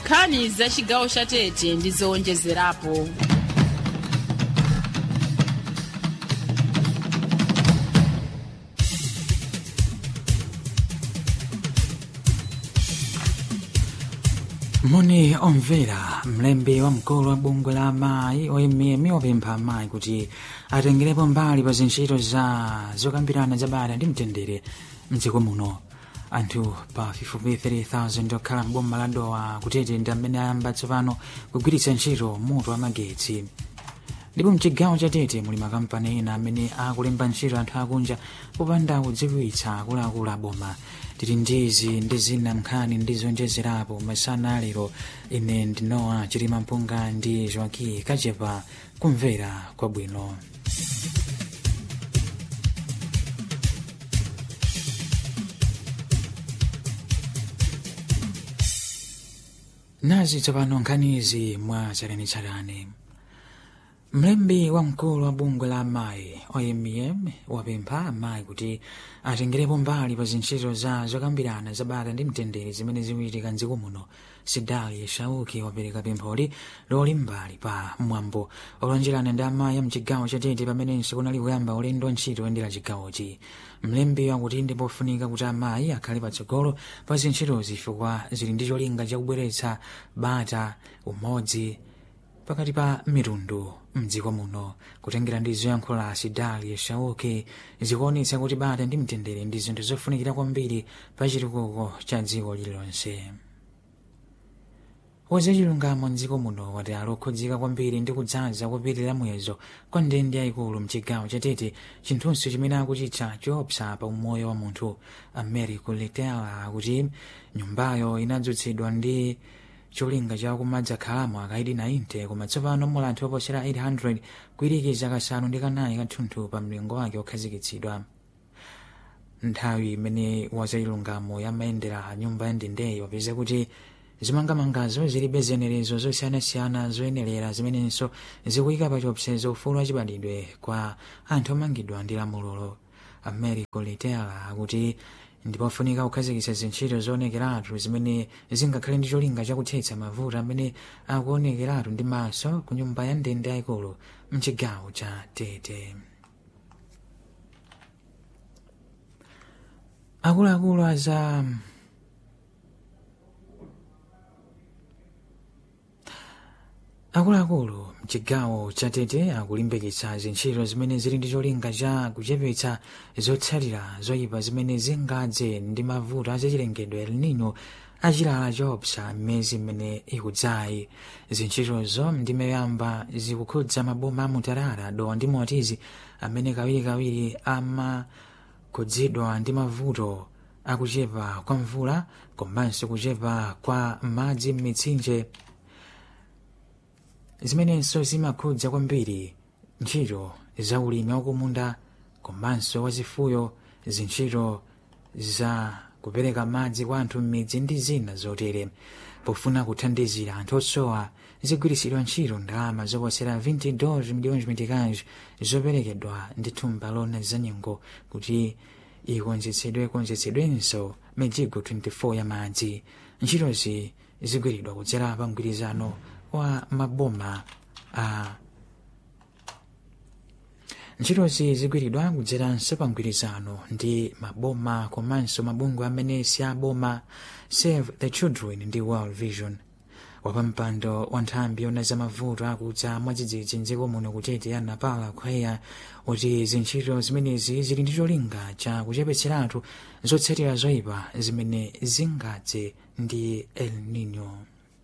nkhani za chigawo cha tete ndi zowonjezerapo moni omvera mlembi wamkulu wa bungwe la amayi oyimiyemi wapempha amayi kuti atengerepo mbali pa zintchito za zokambirana za bata ndi mtendere mdziko muno anthu pafupifupi 3000 okhala mboma la dowa kutete ndi amene ayamba tsopano kugwiritsa ntchito moto wa magetsi ndipo mchigawo cha tete muli makampani ena amene akulemba ntchito anthu akunja popanda kudziwitsa akuluakulu aboma tili ndizi ndi zina nkhani ndi zonjezerapo masana alero ine ndinowa chilima mpunga ndi joaki kachepa kumvera kwabwino nazi tsopano nkhanizi mwa tsatanetsatane mlembi wamkulu wa bungwe la amayi omm wapempha amayi kuti atengerepo mbali pa zintchito za zokambirana za bata ndi mtendere zimene zikuchitika mdziko muno sidali shauki wapereka pempholi loli mbali pa mwambo olonjerana ndi amayi amchigawo chatete pamenenso kunali kuyamba ulendo wa ntchito oyendera chigawochi mlembi wakuti ndi pofunika kuti amayi akhale patsogolo pa zintchitozi chifukwa zili ndi cholinga chakubweretsa bata umodzi pakati pa mitundu mdziko muno kutengera ndi zoyankhula la sidali shauki zikuonetsa kuti bata ndi mtendere ndi zinthu zofunikira kwambiri pa chitukuko cha dziko lililonse wazachilungamo mdziko muno wati ali okhudzika kwambiri ndi kudzaza kopitirira muyezo kwa ndende yayikulu mchigawo chatete chinthunso chimene akuchitcha choopsa pa umoyo wa munthu americo letela akuti nyumbayo inadzutsidwa ndi cholinga cha kumadzakhalamo akaidi 90 koma tsopano mula anthu oposera 800 kuyirikiza kasanu ndi kanayi kathunthu pa mlingo wake okhazikitsidwa nthawi imene wazachilungamo yamayendera nyumba yandendeyi wapeza kuti zimangamangazo zilibe zenerezo zosiyanasiyana zoyenerera zimenenso zikuyika pa chiopsezo ufulu wachibadidwe kwa anthu omangidwa ndi lamulolo americo letela akuti ndipofunika kukhazikitsa zintchito zoonekeratu zimene zingakhale ndi cholinga chakuthetsa mavuto amene akuonekeratu ndi maso ku nyumba ya ndende yayikulu mchigawo cha tete akuluakulu aza akuluakulu mchigawo cha tete akulimbikitsa zintchito zimene zili ndi cholinga cha kuchepetsa zotsatira zoyipa zimene zingadze ndi mavuto azachilengedwe el nino achilala choopsa m'miyezi imene ikudzayi zintchitozo ndimayamba zikukhudza maboma a mutarara dowa ndi motizi amene kawirikawiri amakhudzidwa ndi mavuto akuchepa kwa mvula komanso kuchepa kwa madzi m'mitsinje zimenenso zimakhudza kwambiri ntchito za ulimi wakumunda komanso wazifuyo zintchito za kupereka madzi kwa anthu m'midzi ndi zina zotere pofuna kuthandizira anthu osowa zigwiritsidwa ntchito ndalama zoposera 20 dollars miliyoni mitikazi zoperekedwa ndi thumba lona za nyengo kuti ikonzetsedwe konzetsedwenso mijigo 24 ya madzi ntchitozi zigwiridwa kudzera pa mgwirizano wa maboma a ntchitozi zigwiridwa kudzeranso pa mgwirizano ndi maboma komanso mabungwe amene si aboma save the children ndi world vision wapampando wa nthambi yona za mavuto akudza mwadzidzidzi mdziko muno kutete ya napala khweya kuti zintchito zimenezi zili ndi cholinga cha kuchepetseratu zotsatira zoyipa zimene zingadze ndi el nino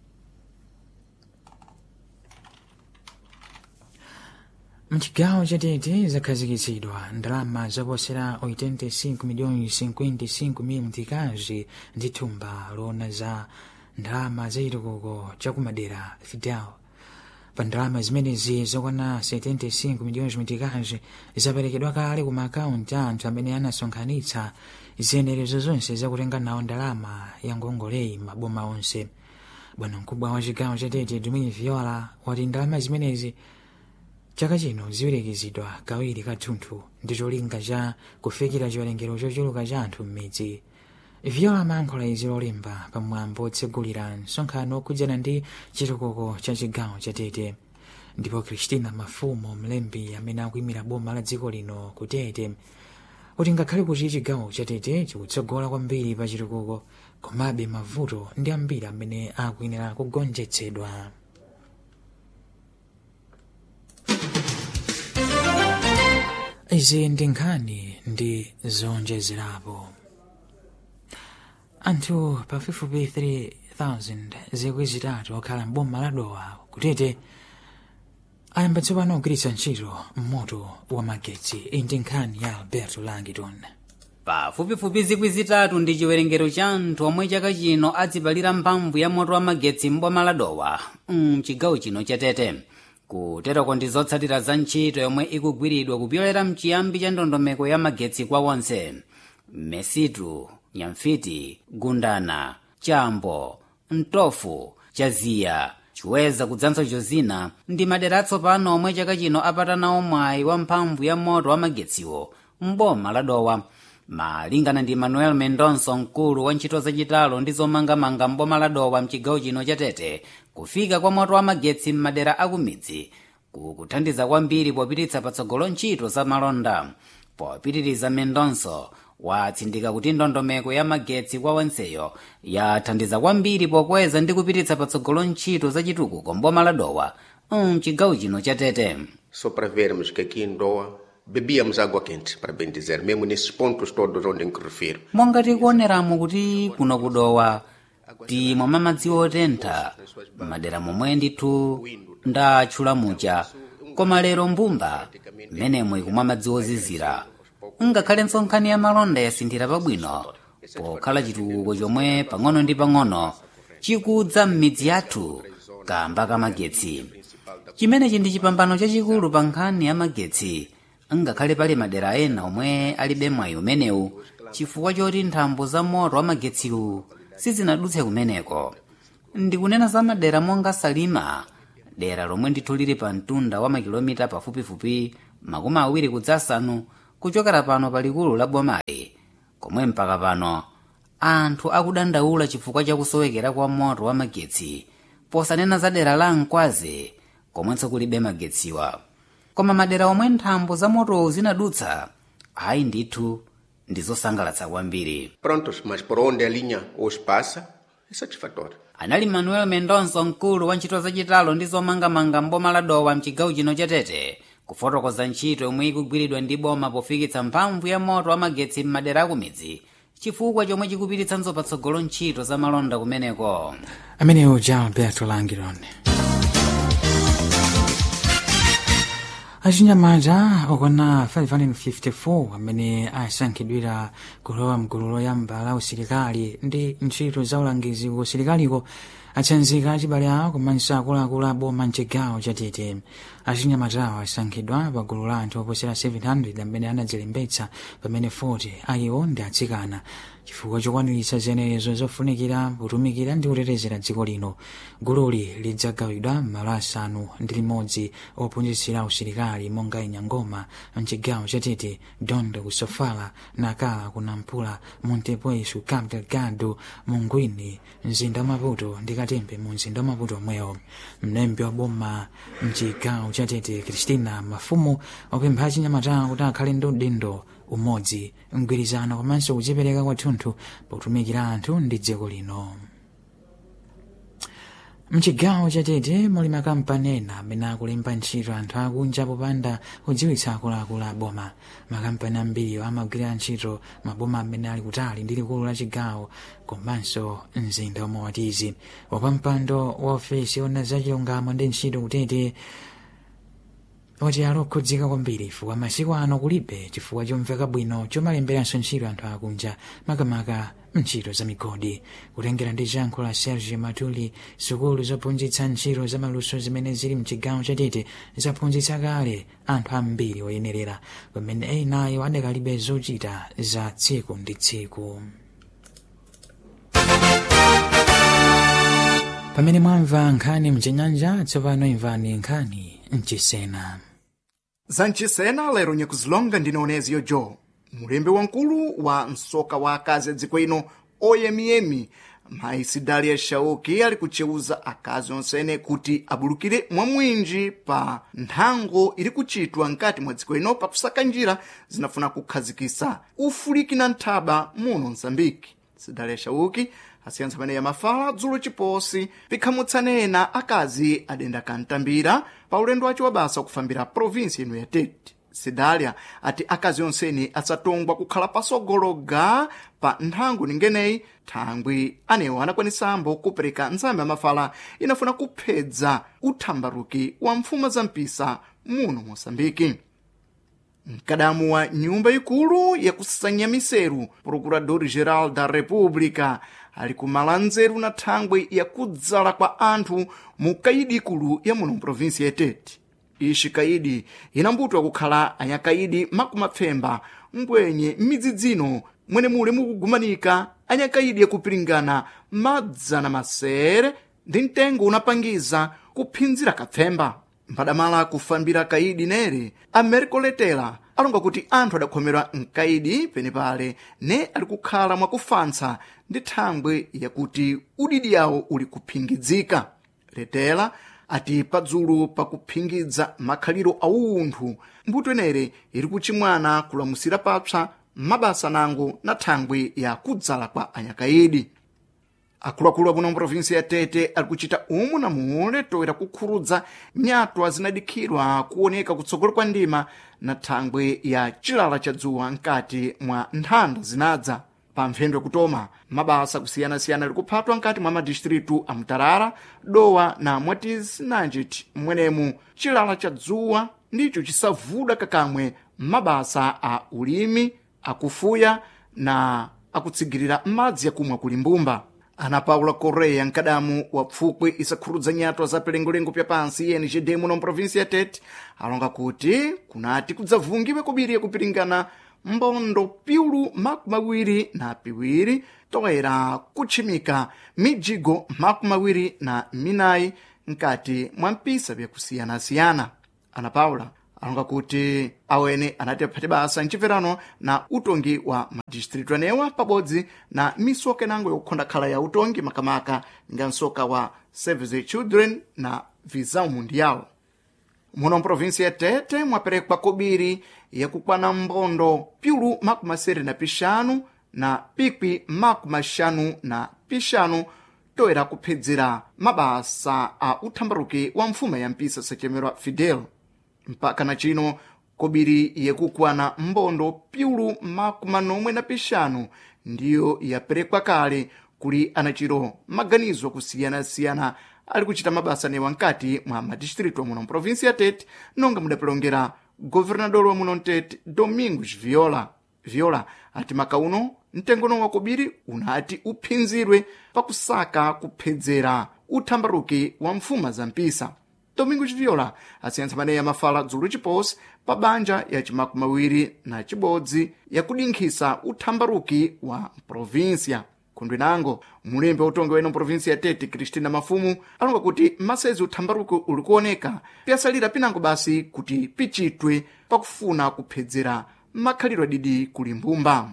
mchigawo chatete zakhazikitsidwa ndalama zoposera 85 miliyoni 55 mil mtikazi ndi thumba lona za ndalama zachitukuko chakumadera fidel pa ndalama zimenezi zokwana 75 miliyoni mitikazi zaperekedwa kale ku maakaunti a anthu amene anasonkhanitsa ziyenerezo zonse zakutenga nawo ndalama ya ngongoleyi maboma onse bwana mkubwa wa chigawo chatete dumini viola wati ndalama zimenezi chaka chino ziwirekizidwa kawiri kathunthu ndi cholinga cha kufikira chiwerengero chochuluka cha anthu m'midzi viola mayankhula izi lolemba pamwambo otsegulira msonkhano okhudzana ndi chitukuko cha chigawo chatete ndipo christina mafumo mlembi amene akuyimira boma la dziko lino kutete kuti ngakhale kuti chigawo chatete chikutsogola kwambiri pa chitukuko komabe mavuto ndi ambiri amene akuyenera kugonjetsedwa izi ndi nkhani ndi zonjezerapo anthu pafupifupi 3000 zikwi zitatu okhala mboma la dowa kutete ayamba tsopano kugwiritsa ntchito moto wa magetsi iyi ndi nkhani ya alberto langiton pafupifupi zikwi zitatu ndi chiwerengero cha anthu omwe chaka chino adzipalira mphamvu ya moto wa magetsi mboma la dowa mchigawo chino chatete kuterako ndi zotsatira za ntchito yomwe ikugwiridwa kupyolera mchiyambi cha ndondomeko ya magetsi kwa onse mesitu nyamfiti gundana chambo mtofu chaziya chiweza kudzanso chozina ndi madera atsopano omwe chaka chino apatanawo mwayi wa mphamvu ya moto wa magetsiwo mboma la dowa malingana ndi manuel mendonso mkulu wa ntchito zachitalo ndi zomangamanga mboma la dowa mchigawo chino chatete kufika kwa moto wa magetsi m'madera akumidzi kukuthandiza kwambiri popititsa patsogolo ntchito za malonda popitiriza mendonso watsindika kuti ndondomeko ya magetsi kwa onseyo yathandiza kwambiri pokweza ndi kupititsa patsogolo ntchito zachitukuko mboma la dowa mchigawo chino chatete Só para vermos que aqui em Doa bebíamos água quente, para bem dizer, mesmo nesses pontos todos onde me refiro. monga tikuoneramo kuti kuno kudowa timwa madzi otentha madera momwe ndithu ndatchula mucha koma lero mbumba mmenemo ikumwa madzi ozizira ngakhalenso nkhani ya malonda yasinthira pabwino pokhala chitukuko chomwe pang'ono ndi pang'ono chikudza m'midzi yathu kamba kamagetsi chimenechi ndi chipambano chachikulu pa nkhani ya magetsi ngakhale pali madera ena omwe alibe mwayi umenewu chifukwa choti nthambo za moto wa magetsiwu sizinadutse kumeneko ndikunena za madera monga salima dera lomwe ndithu lili pa mtunda wa makilomita pafupifupi makumi awiri kudzasanu kuchokera pano pa likulu la bomali komwe mpaka pano anthu akudandaula chifukwa chakusowekera kwa moto wa magetsi posanena za dera la mkwazi komwenso kulibe magetsiwa koma madera omwe nthambo za motowo zinadutsa ayi ndithu ndi zosangalatsa kwambiri Prontos, mas por onde a linha hoje passa é satisfatório. anali manuel mendonso mkulu wa ntchito zachitalo ndi zomangamanga mboma la dowa mchigawo chino chatete kufotokoza ntchito yomwe ikugwiridwa ndi boma pofikitsa mphamvu ya moto wa magetsi m'madera akumidzi chifukwa chomwe chikupititsanso patsogolo ntchito za malonda kumeneko ameneyo ja alberto langiron achinyamata okwana 554 amene asankhidwira kulowa mgulu loyamba la usilikali ndi ntchito za ulangizi ku usilikaliko atsanzika achibale awo komanso akuluakulu a boma mchigawo chatete achinyamatawo asankhidwa pa gulu la anthu oposera 700 amene anadzilembetsa pamene 40 ayiwo ndi atsikana chifukwa chokwaniritsa zenezo zofunikira kutumikira ndi kutetezera dziko lino gululi lidzagawidwa m'malo asanu ndi limodzi ophunzitsira usilikali monga inyangoma mchigawo chatete dondo kusofala nakala kunampula montepuesu cabo delgado mungwini mzinda wa maputo ndi katembe mu mzinda wa maputo omwewo mlembi wa boma mchigawo chatete kristina mafumu wapempha achinyamatawo kuti akhale ndi udindo umodzi mgwirizano komanso kudzipereka kwathunthu potumikira anthu ndi dziko lino mchigawo chatete muli makampani ena amene akulemba ntchito anthu akunja popanda kudziwitsa akuluakulu a boma makampani ambiri amagwira ntchito maboma amene ali kutali ndi likulu la chigawo komanso mzinda omwe watizi wapampando wa ofesi ona zachilungamo ndi ntchito kutete oti alokhudzika kwambiri chifukwa masiku ano kulibe chifukwa chomveka bwino chomalemberanso ntchito anthu akunja makamaka ntchito za migodi kutengera ndi chankho la serge matuli sukulu zophunzitsa ntchito za maluso zimene zili mchigawo chatete zaphunzitsa kale anthu ambiri oyenerera pamene enayo adakalibe zochita za tsiku ndi tsiku pamene mwamva nkhani mchinyanja tsopano imvani nkhani mchisena zanchisena lero nyakuzilonga ndine oneziyo joe mulembe wankulu wa msoka wa akazi a dziko ino oyemiyemi mayi sidalia shauki ali kucheuza akazi onsene kuti abulukire mwamwinji pa nthango iri kuchitwa nkati mwa dziko lino pakusaka njira zinafuna kukhazikisa ufuliki na nthaba muno mzambiki sidalia shauki asiyantsa pamene yamafala dzulo chiposi pikhamutsanena akazi adenda kantambira pa ulendo wace wa basa kufambira provinsi ino ya tete sidalia ati akazi onseni asatongwa kukhala pasogologa pa nthango ningeneyi thangwi anewo anakwanisambo kupereka nzambe yamafala inafuna kuphedza uthambaruki wa mfuma za mpisa muno mosambiki mkadamu wa nyumba ikulu yakusanya miseru procurador geral da república ali kumala nzeru na thangwi yakudzala kwa anthu mu kaidi ikulu ya muno mprovinsi ya tete ixi kaidi inambutwa kukhala anyakaidi makumapfemba mbwenye m'midzidzino mwene muli mukugumanika anyakaidi yakupiringana madzana masere ndi mtengo unapangiza kuphinzira kapfemba mbadamala kufambira kaidi nere americo letela alonga kuti anthu adakhomerwa mkaidi penepale ne ali kukhala mwakufantsa ndi thangwi yakuti udidi yawo uli kuphingidzika letela ati padzulu pakuphingidza makhaliro a umunthu mbuto inere iri kuchimwana kulamusira papsa mabasa nango na thangwi ya kudzala kwa anyakaidi akuluakulu apuno mprovinsi ya tete ali kuchita umu na mule toera kukhurudza nyatwa zinadikhidwa kuoneka kutsogolo kwa ndima na thangwi ya chilala cha dzuwa mkati mwa nthanda zinadza pa mphendwe kutoma mabasa kusiyanasiyana ali kuphatwa mkati mwa madistritu a mutarara dowa na mwatizi nanjiti mwenemu chilala cha dzuwa ndicho chisavuda kakamwe mabasa a ulimi akufuya na akutsigirira madzi yakumwa kuli mbumba ana paula correia mkadamu wa pfupwi isakhurudza nyatwa za pilengolengo pya pansi engd muno mprovinsi ya tete alonga kuti kunati kudzavungiwe kubiri yakupiringana mbondo piulu makumi awiri na piwiri toera kutchimika mijigo makumi awiri na minayi mkati mwa mpisa vyakusiyanasiyana ana paula alonga kuti awene anati aphate basa mchimverano na utongi wa madistritu anewa pabodzi na misoka inango yokukhonda khala ya utongi makamaka nga msoka wa save the children na visão mundial muno mprovinsi ya tete mwaperekwa kobiri yakukwana mbondo piulu makumi asere na pixanu na pikwi makumi axanu na pixanu toera kuphedzera mabasa a uthambaruki wa mfuma ya mpisa sachemerwa fidel mpaka na chino kobiri yakukwana mbondo piulu makumi anomwe na pixanu ndiyo yaperekwa kale kuli anachiro maganizo akusiyana-siyana ali kuchita mabasa newa nkati mwa madistritu amuno mprovinsi ya tete nonga mudapelongera governador wa muno mtete domingos viola viola ati maka uno mtengono wa kobiri unati uphinzirwe pakusaka kuphedzera uthambaruki wa mfuma za mpisa domingos viola asiyantsa maneyi amafala dzulo chiposi pa banja ya cimakumi awiri na cibodzi yakudinkhisa uthambaruki wa provinsia khundwe nango mulembe utongi weno mprovinsi ya tete kristina mafumu alonga kuti masezi uthambaruki uli kuoneka piyasalira pinango basi kuti pichitwe pakufuna kuphedzera makhaliro adidi kuli mbumba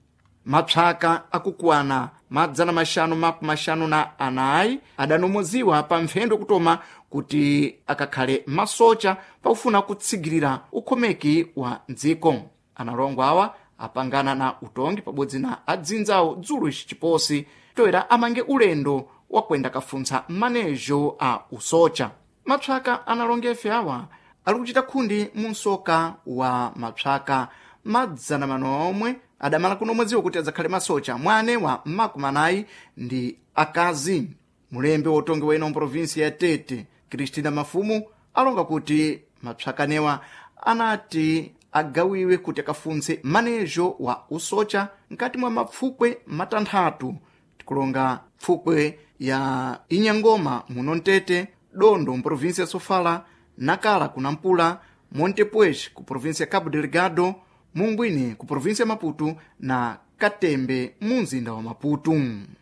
mapsaka akukwana madzana maxanu makumi maxanu na anayi adanomoziwa pa mphendwe kutoma kuti akakhale masocha pakufuna kutsigirira ukhomeki wa dziko analongo awa apangana na utongi pabodzi na adzinzawo dzulo ici chiposi toera amange ulendo wakwenda kafuntsa manejo a usocha mapsaka analonga efe awa ali kuchita khundi mu msoka wa mapsaka madzana manomwe adamala kunomwedziwa kuti adzakhale masocha mwane wa makumi anayi ndi akazi mulembe wotongi wena mprovinsi ya tete kristina mafumu alonga kuti mapsakanewa anati agawiwe kuti akafunse manejo wa usocha mkati mwa mapfukwe matanthatu tikulonga pfukwe ya inyangoma muno mtete dondo mprovinsi ya sofala nakala kunampula montepuez ku provinsi ya cabo delgado mungwini ku provinsi ya maputo na katembe mu mzinda wa maputo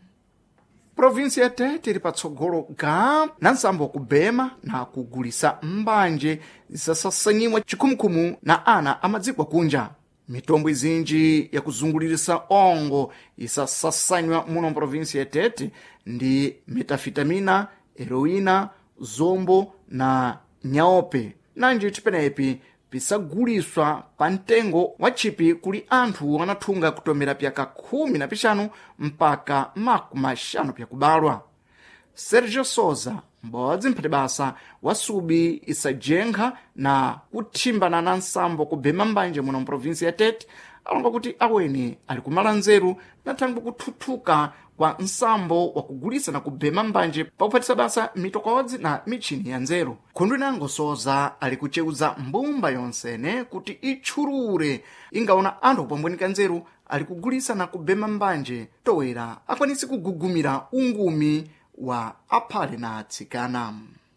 provinsi ya tete ili patsogolo ga na nsambo wakubema na kugulisa mbanje zisasasanyiwa chikhumukhumu na ana amadzikwa kunja mitombo izinji yakuzungulirisa ongo isasasanywa muno mprovinsi ya tete ndi metafitamina heroina zombo na nyaope nanji tipenepi pisaguliswa pa mtengo wa chipi kuli anthu anathunga kutomera pyaka khumi na pixanu mpaka makumi axanu pyakubalwa sergio souza m'bodzi mphati basa wa subi isajenkha na kuthimbana na nsambo kubhema mbanje muno mprovinsi ya tete alonga kuti aweni ali kumala nzeru na thangwe kuthuthuka kwa nsambo wa kugulisa na kubhema mbanje pakuphatisa basa mitokodzi na michini ya nzeru khundu inango souza ali kuceuza mbumba yonsene kuti itchulure ingaona anthu kupambwenika nzeru ali kugulisa na kubhema mbanje towera akwanise kugugumira ungumi wa aphale na atsikana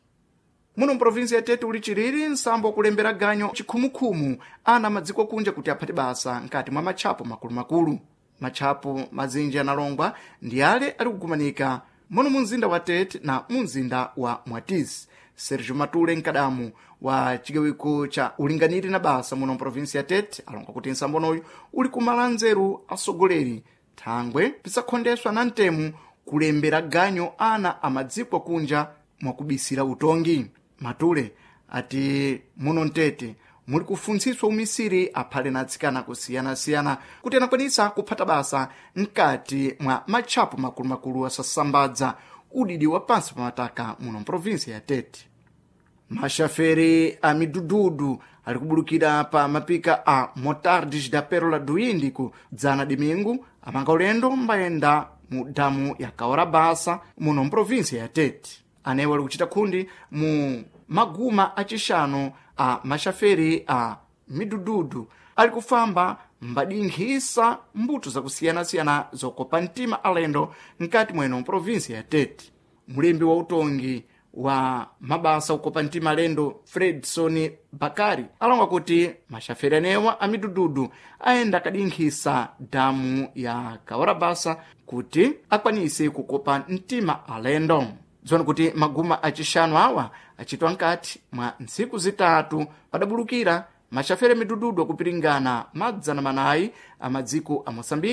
muno mprovinsi ya tete uli chilili nsambo wakulembera ganyo chikhumukhumu ana madziko kunja kuti aphate basa nkati mwa matchapo makulumakulu matchapo mazinji analongwa ndi ale ali kugumanika muno mu mzinda wa tete na mu mzinda wa mwatizi sergio matule mkadamu wa chigawiko cha ulinganiri na basa muno mprovinsi ya tete alonga kuti nsambonoyu uli kumala nzeru asogoleri thangwe pisakhondeswa na mtemu kulembera ganyo ana amadziko kunja mwakubisira utongi matule ati muno mtete muli kufuntsiswa umisiri aphale na atsikana kusiyanasiyana kuti anakwanisa kuphata basa mkati mwa matchapo makulumakulu asasambadza udidi wa pansi pa mataka muno mprovinsi ya tete maxaferi a midududu ali kubulukira pa mapika a motardes da pérola do índico dzana dimingu amanga ulendo mbayenda mu damu ya kaora basa muno mprovinsi ya tete anewo ali kuchita khundi mu maguma acixanu a maxaferi a midududu ali kufamba mbadinkhisa mbuto zakusiyanasiyana zokopa mtima alendo mkati mweno mprovinsi ya tete mulembi wa utongi wa mabasa ukopa mtima alendo fredson bakari alonga kuti maxaferi anewa a midududu ayenda akadinkhisa damu ya kawarabasa kuti akwanise kukopa mtima alendo dzoni kuti maguma acixanu awa achitwa nkati mwa ntsiku zitatu padabulukira maxaferi midududu akupiringana madzana manayi a madziko a moçambique